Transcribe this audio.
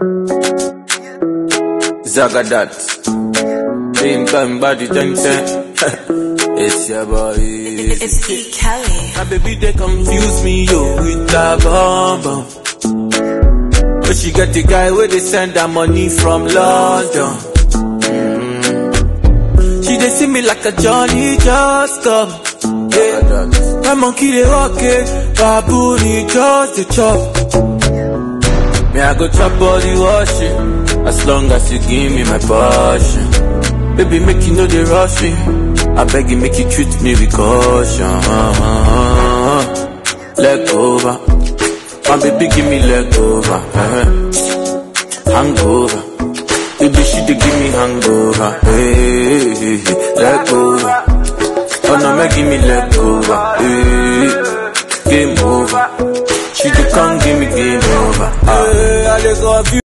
Zagadat. Same time body ten ten. it's your boy. It's E. Kelly. My baby they confuse me yo with that bomb bomb. But she got the guy where they send her money from London. Mm. She they see me like a Johnny just come. Yeah. My monkey they walk it, baboon he just the chop. Me I go chop all the washing, as long as you give me my passion. Baby make you know they rush me, I beg you make you treat me with caution. Leg over, my baby give me leg over, eh. hangover. Baby she dey give me hangover, hey, hey, hey. leg over. Oh no, make give me leg over, hey. game over. She dey come give me game over. Ah. Hey, I dey confused.